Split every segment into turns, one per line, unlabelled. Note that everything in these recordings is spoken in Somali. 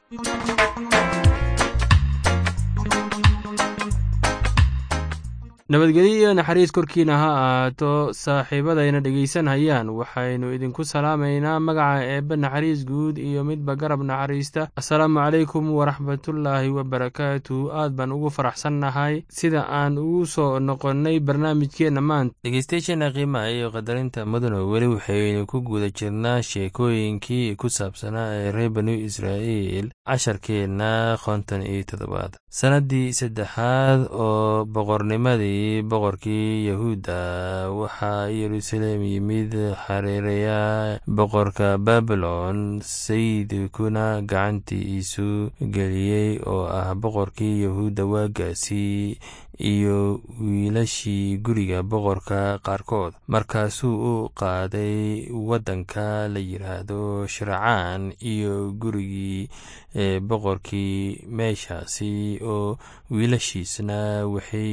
nabadgelyo iyo naxariis korkiina ha ahaato saaxiibadayna dhegaysanayaan waxaynu idinku salaamaynaa magaca eebbe naxariis guud iyo midba garab naxariista assalaamu calaykum waraxmatullaahi wabarakaatu aad baan ugu faraxsannahay sida aan ugu soo noqonnay barnaamijkeenna maanta dhegeystayaasheena qiimaha iyo qadarinta mudano weli waxaynu ku guda jirnaa sheekooyinkii ku saabsanaa ee reer banu israa'iil casharkeenna konton iyo toddobaad sannaddii saddexaad oo boqornimadii boqorkii yahuudda waxaa yeruusaleem yimid xareeraya boqorka babylon sayidkuna gacantiisu geliyey oo ah boqorkii yahuudda waagaasi iyo wiilashii guriga boqorka qaarkood markaasuu u qaaday waddanka la yidhaahdo shiracaan iyo gurigii boqorkii meeshaasi oo wiilashiisna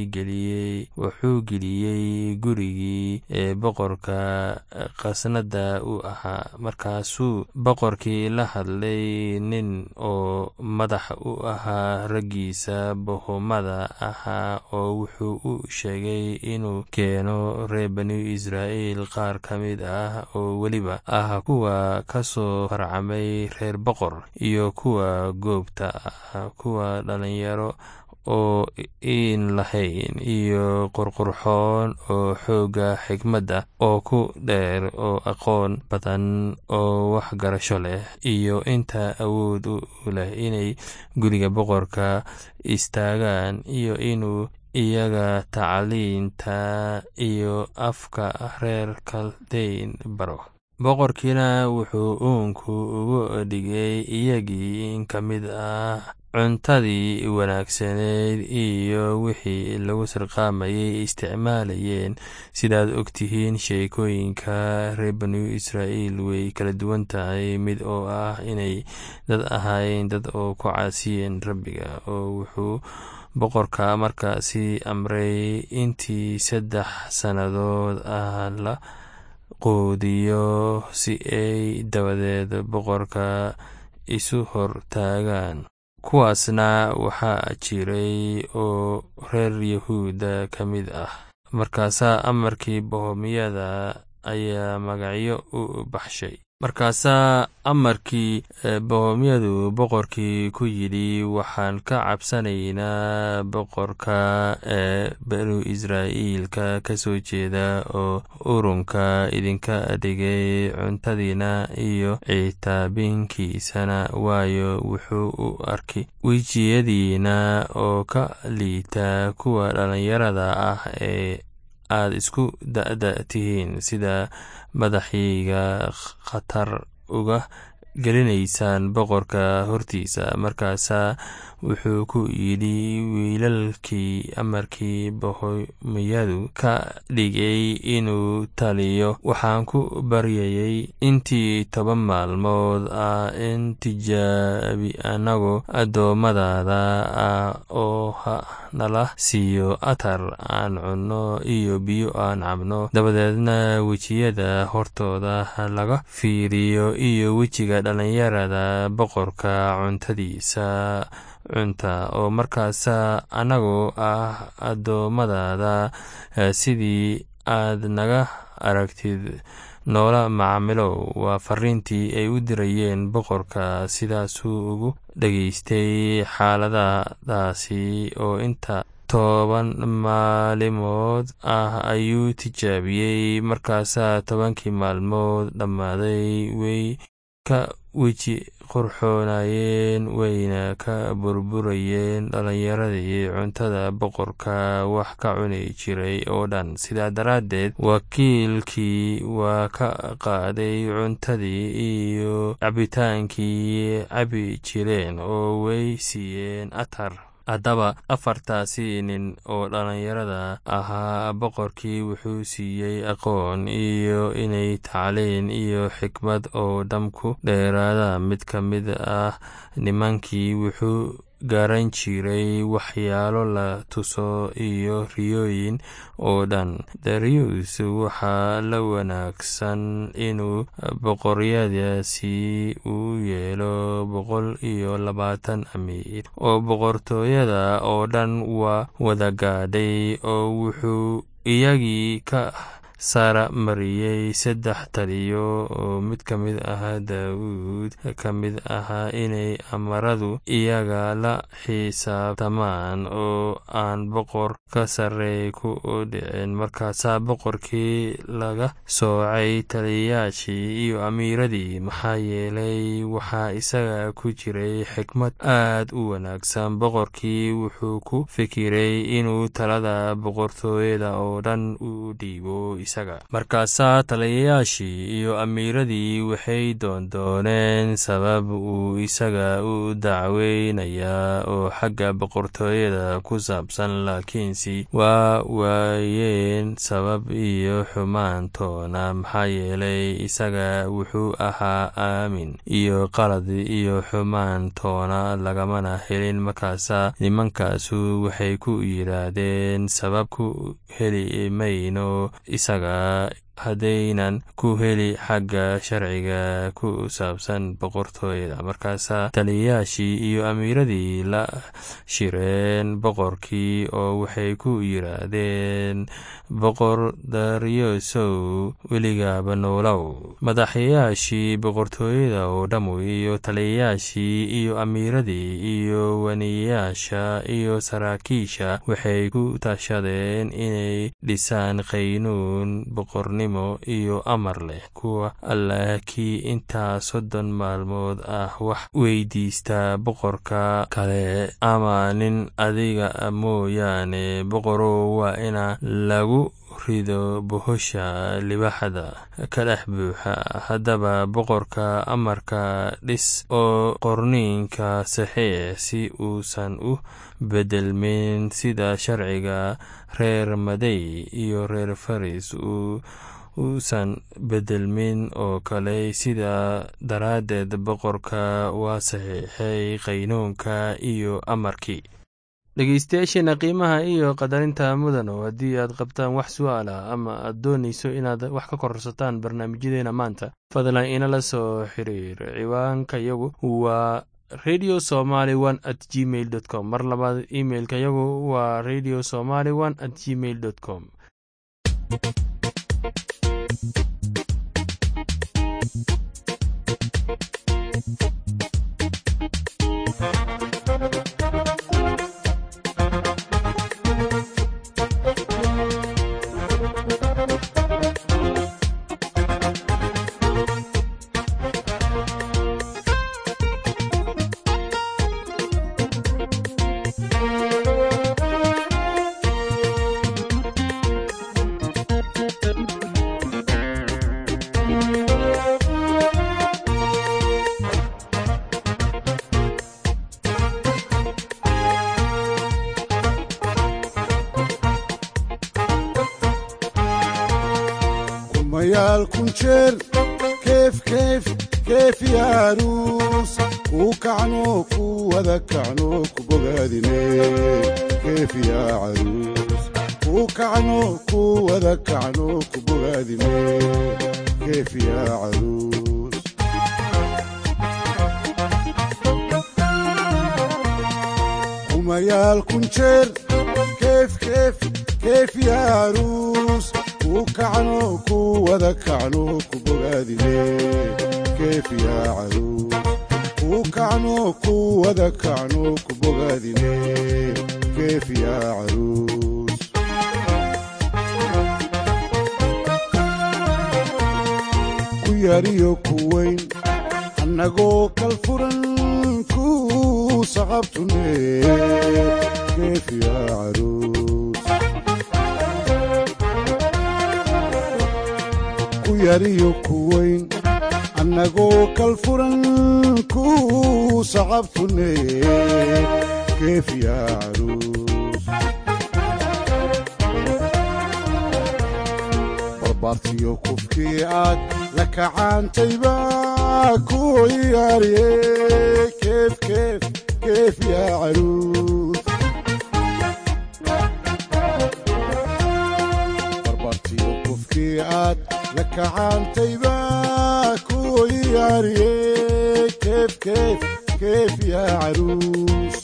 wuxuu geliyey gurigii boqorka khasnada u ahaa markaasuu boqorkii la hadlay nin oo madax u ahaa raggiisa bohomada ahaa oo wuxuu u sheegay inuu keeno reer banu israa'iil qaar ka mid ah oo weliba ah kuwa ka soo farcamay reer boqor iyo kuwa goobta ah kuwa dhalinyaro oo iin lahayn iyo qurqurxoon oo xoogga xigmadda oo ku dheer oo aqoon badan oo waxgarasho leh iyo inta awood u leh inay guriga boqorka istaagaan iyo inuu iyaga tacliinta iyo afka reer kaldayn baro boqorkiina wuxuu uunku ugu dhigay iyagii in ka mid ah cuntadii wanaagsaneyd iyo wixii lagu sarqaamayay isticmaalayeen sidaad ogtihiin sheekooyinka reer banu israa'iil way kala duwan tahay mid oo ah inay dad ahaayeen dad oo ku caasiyeen rabbiga oo wuxuu boqorka markaasi amray intii saddex sannadood ah la quudiyo si ay dabadeed boqorka isu hor taagaan kuwaasna waxaa jiray oo reer yahuudda ka mid ah markaasaa amarkii bohomiyada ayaa magacyo u baxshay markaasaa amarkii bohomyadu boqorkii ku yidhi waxaan ka cabsanaynaa boqorka ee banu israa'iilka ka soo jeeda oo urunka idinka dhigay cuntadiina iyo citaabinkiisana waayo wuxuu u arkay wejiyadiina oo ka liita kuwa dhallinyarada ah ee aad isku da'da tihiin sida madaxayga khatar uga gelinaysaan boqorka hortiisa markaasaa wuxuu ku yidhi wiilalkii amarkii bohomiyadu ka dhigay inuu taliyo waxaan ku baryayay intii toban maalmood ah in tijaabi annagu addoommadaada ah oo ha nala siiyo atar aan cunno iyo biyo aan cabno dabadeedna wejiyada hortooda laga fiiriyo iyo wejiga dhallinyarada boqorka cuntadiisa cunta oo markaasa annagoo ah addoommadaada sidii aad naga aragtid noola macaamilow waa fariintii ay u dirayeen boqorka sidaasuu ugu dhageystay xaaladadaasi oo inta toban maalimood ah ayuu tijaabiyey markaasaa tobankii maalmood dhammaaday way ka weji qurxoonayeen wayna ka burburayeen dhallinyaradii cuntada boqorka wax ka cuni jiray oo dhan sidaa daraaddeed wakiilkii waa ka qaaday cuntadii iyo cabitaankii cabi jireen oo way siiyeen atar haddaba afartaasi nin oo dhallinyarada ahaa boqorkii wuxuu siiyey aqoon iyo inay tacliin iyo xikmad oo dham ku dheeraada mid ka mid ah nimankii wuxuu garan jiray waxyaalo la tuso iyo riyooyin oo dhan darius waxaa la wanaagsan inuu boqoryadaasi u yeelo boqol iyo labaatan amiir oo boqortooyada oo dhan waa wada gaadhay oo wuxuu iyagii ka sara mariyey saddex taliyo oo mid ka mid ahaa daawuud ka mid ahaa inay amaradu iyaga la xisaabtamaan oo aan boqor ka sarreey ku dhicin markaasaa boqorkii laga soocay taliyayaashii iyo amiiradii maxaa yeelay waxaa isaga ku jiray xikmad aad u wanaagsan boqorkii wuxuu ku fikiray inuu talada boqortooyada oo dhan u dhiibo markaasaa taliyayaashii iyo amiiradii waxay doondooneen sabab uu isaga u dacweynayaa oo xagga boqortooyada ku saabsan laakiinse waa waayeen sabab iyo xumaantoona maxaa yeelay isaga wuxuu ahaa aamin iyo qalad iyo xumaantoona lagamana helin markaasaa nimankaasu waxay ku yidhaahdeen sabab ku heli mayno haddaynan ku heli xagga sharciga ku saabsan boqortooyada markaasaa taliyayaashii iyo amiiradii la shireen boqorkii oo waxay ku yidhaahdeen boqor daryosow weligaaba noolow madaxyayaashii boqortooyada oo dhammu iyo taliyayaashii iyo amiiradii iyo waniyayaasha iyo saraakiisha waxay ku tashadeen inay dhisaan qaynuun boqornimo iyo amar leh kuwa allah kii intaa soddon maalmood ah wax weydiista boqorka kale ama nin adiga mooyaane boqorow waa ina lagu rido bohosha libaxda ka dhex buuxa haddaba boqorka amarka dhis oo qorniinka saxiix si uusan u bedelmin sida sharciga reer madey iyo reer faris uu uusan bedelmin oo kale sidaa daraaddeed boqorka waa saxiixay qaynuunka iyo amarkii dhegeystayaasheena qiimaha iyo qadarinta mudano haddii aad qabtaan wax su-aal ah ama aad doonayso inaad wax ka korsataan barnaamijyadeena maanta fadlan inala soo xiriir ciwaanka yagu waa radio somaly one at gmail dot com mar labaad imailka yagu waa radio somaly one at gmail dot com
kumayaal kun jeer keef keef keef yaaruus kuu kacno ku wada kacno ku bogaadine keef yaa caruus kuu kacno ku wada kacno ku bogaadine keef yaa caruus kumayaal kun jeer keef keef keef yaaruus kuu kacno ku wada kacno ku bogaadine keef yaa caruus kuu kacno ku wada kacno ku bogaadine keef yaa caruus ku yariyo ku weyn annagoo kal furan ku saqabtune keef yaa caruus ku yariyo ku weyn annagoo kal furan ku saqabtune keef yaa caruus barbaartiyo kufkii aad la kacaantayba ku ciyaariye keef keef كيف يا عروس barbartiyo qofkii aad la kacaantay baa ku ciyaariyey keef keef keef yaa caruus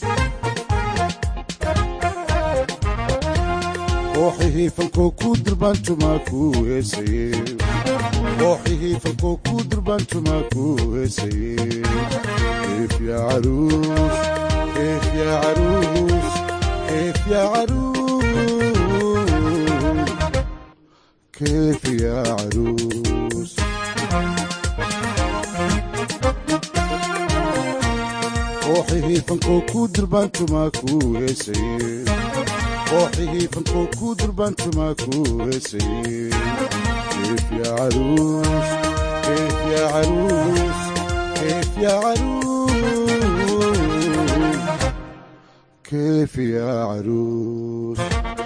kooxihii falkoo ku durbaantumaa ku heesaye kooxihii falkoo ku durbaantumaa ku heesaye keef yaa caruus keef yaa caruus keef yaa caruus كيف يا عروس روحي فنكو كودر بانتو ماكو هسي روحي فنكو كودر بانتو ماكو هسي كيف يا عروس كيف يا عروس كيف يا عروس كيف يا عروس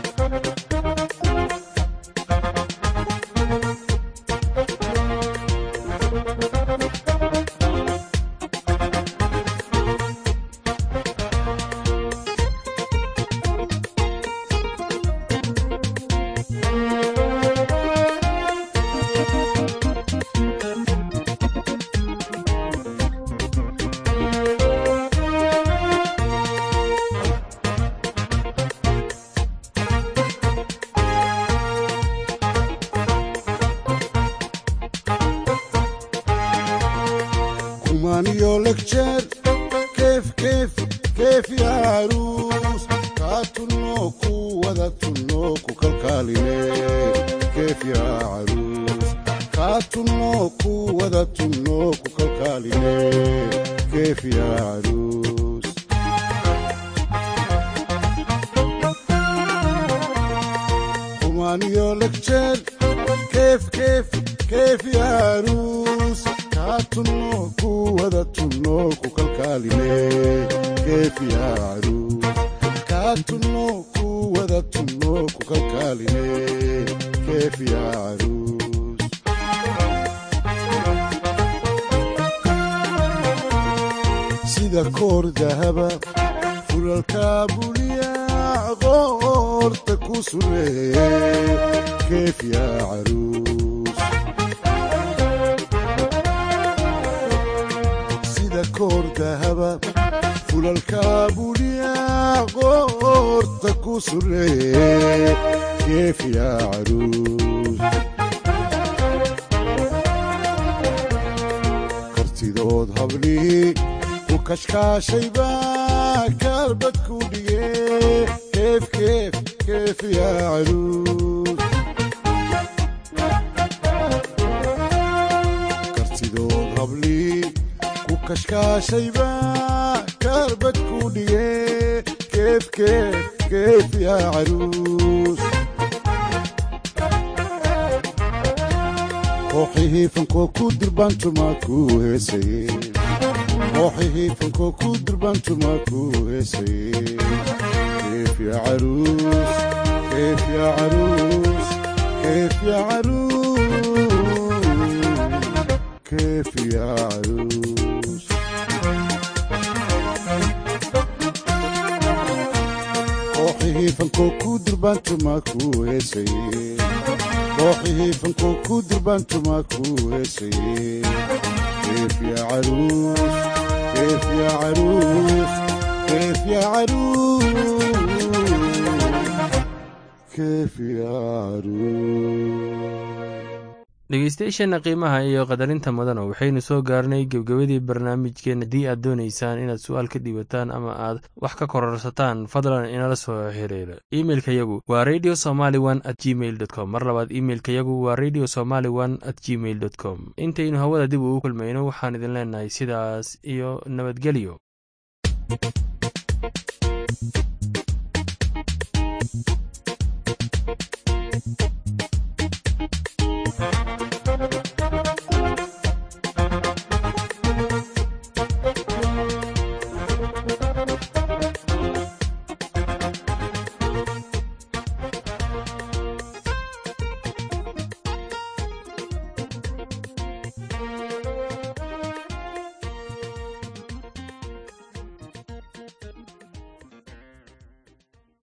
كمانيو لكشر كيف كيف كيف يا عروس كاتنوكو ودتنوكو كالكاليني كيف يا عروس كاتنوكو ودتنوكو كالكاليني كيف يا عروس كمانيو لكشر كيف كيف كيف يا عروس كاتنوكو ودتنوكو كالكاليني كيف يا عروس كاتنوكو ودتنوكو كالكاليني كيف يا عروس sida koor dahaba fulalkaabuliya qoorta ku sureeye keef yaa caruus sida koor dahaba fulalkaabuliya qoorta ku sureeye keef yaa caruus kartidood hablii ku kashkaashayba kaalbad ku dhige keef keef keef yaa caruus kartidood hablii ku kashkaashayba kaalbad ku dhige keef keef keef yaa caruus kooxihii fankoo ku durbaantumaa ku heesaye kooxihii fankoo ku durbaantumaa ku heesaye keef yaa caruus keef yaa caruus keef yaa caruus keef yaa caruus kooxihii fankoo ku durbaantumaa ku heesaye kooxihii fankoo ku durbaantumaa ku heesaye keef yaa caruus keef yaa caruus keef yaa caruus keef yaa caruus
dhegeystayaasheenna qiimaha iyo qadarinta mudana waxaynu soo gaarnay gebgebadii barnaamijkeen haddii aad doonaysaan inaad su-aal ka dhiibataan ama aad wax ka kororsataan fadlan inala soo xiriira imeilka yagu waa radio somaly one at gmail dot com mar labaad imeilka yagu waa radio somaly one at gmail dot com intaynu hawada dib ugu kulmayno waxaan idin leenahay sidaas iyo nabadgelyo